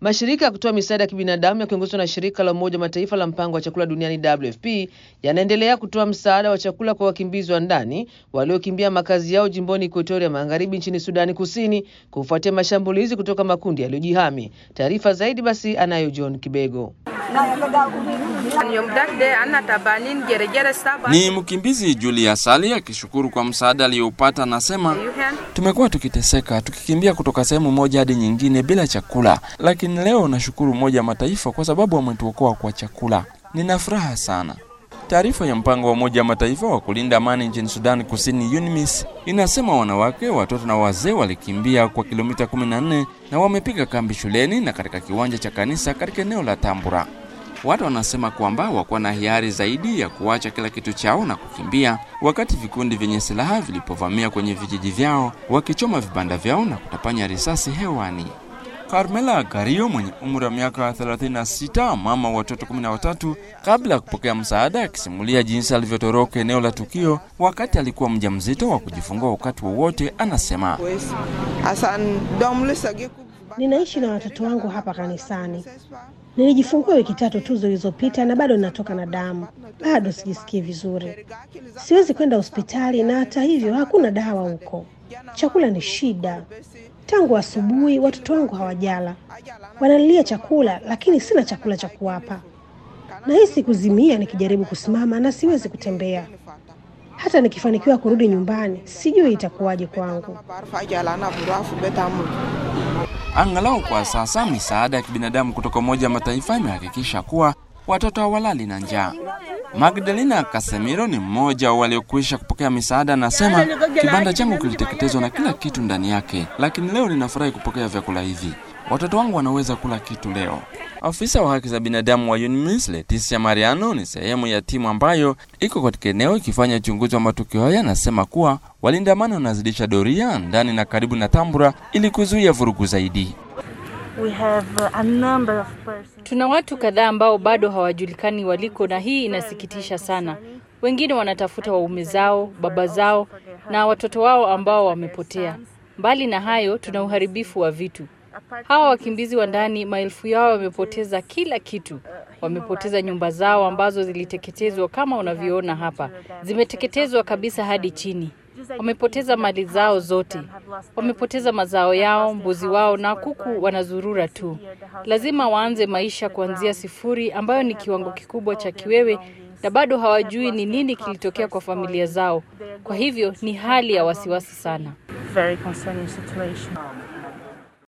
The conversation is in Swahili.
Mashirika ya kutoa misaada ya kibinadamu yakiongozwa na shirika la Umoja wa Mataifa la mpango wa chakula duniani WFP yanaendelea kutoa msaada wa chakula kwa wakimbizi wa ndani waliokimbia makazi yao jimboni Ekuatoria Magharibi nchini Sudani Kusini kufuatia mashambulizi kutoka makundi yaliyojihami. Taarifa zaidi basi anayo John Kibego. Ni mkimbizi Julius Ali akishukuru kwa msaada aliyoupata, anasema tumekuwa tukiteseka tukikimbia kutoka sehemu moja hadi nyingine bila chakula, lakini leo nashukuru Umoja wa Mataifa kwa sababu wametuokoa kwa chakula. Nina furaha sana. Taarifa ya mpango wa Umoja wa Mataifa wa kulinda amani nchini Sudani Kusini, UNMISS, inasema wanawake, watoto na wazee walikimbia kwa kilomita 14 na wamepiga kambi shuleni na katika kiwanja cha kanisa katika eneo la Tambura. Watu wanasema kwamba wakuwa na hiari zaidi ya kuacha kila kitu chao na kukimbia, wakati vikundi vyenye silaha vilipovamia kwenye vijiji vyao, wakichoma vibanda vyao na kutapanya risasi hewani. Carmela Gario mwenye umri wa miaka 36, mama wa watoto 13, kabla ya kupokea msaada, akisimulia jinsi alivyotoroka eneo la tukio wakati alikuwa mjamzito wa kujifungua wakati wowote, anasema Ninaishi na watoto wangu hapa kanisani. Nilijifungua wiki tatu tu zilizopita na bado natoka na damu, bado sijisikii vizuri. Siwezi kwenda hospitali na hata hivyo hakuna dawa huko. Chakula ni shida. Tangu asubuhi watoto wangu hawajala, wanalilia chakula, lakini sina chakula cha kuwapa. Nahisi kuzimia nikijaribu kusimama na siwezi kutembea. Hata nikifanikiwa kurudi nyumbani, sijui itakuwaje kwangu. Angalau kwa sasa misaada ya kibinadamu kutoka Umoja wa Mataifa imehakikisha kuwa watoto hawalali na njaa. Magdalena Casemiro ni mmoja wa waliokwisha kupokea misaada, anasema kibanda changu kiliteketezwa na kila kitu ndani yake, lakini leo ninafurahi kupokea vyakula hivi. Watoto wangu wanaweza kula kitu leo. Afisa wa haki za binadamu wa UNMISS Leticia Mariano ni sehemu ya timu ambayo iko katika eneo ikifanya uchunguzi wa matukio haya, anasema kuwa walinda amani wanazidisha doria ndani na karibu na Tambura ili kuzuia vurugu zaidi. We have a number of persons. Tuna watu kadhaa ambao bado hawajulikani waliko, na hii inasikitisha sana. Wengine wanatafuta waume zao, baba zao na watoto wao ambao wamepotea. Mbali na hayo, tuna uharibifu wa vitu. Hawa wakimbizi wa ndani, maelfu yao wamepoteza kila kitu. Wamepoteza nyumba zao ambazo ziliteketezwa kama unavyoona hapa, zimeteketezwa kabisa hadi chini. Wamepoteza mali zao zote, wamepoteza mazao yao, mbuzi wao na kuku wanazurura tu. Lazima waanze maisha kuanzia sifuri, ambayo ni kiwango kikubwa cha kiwewe, na bado hawajui ni nini kilitokea kwa familia zao. Kwa hivyo ni hali ya wasiwasi sana. Very concerning situation.